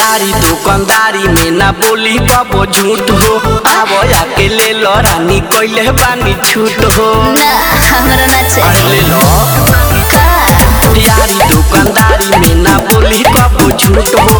यारी दुकानदारी में ना बोली कबो झूठ हो आवो आके ले लो रानी कोइले बानी छूट हो ना हमरा ना अरे चाहिए ले लो का यारी दुकानदारी में ना बोली कबो झूठ हो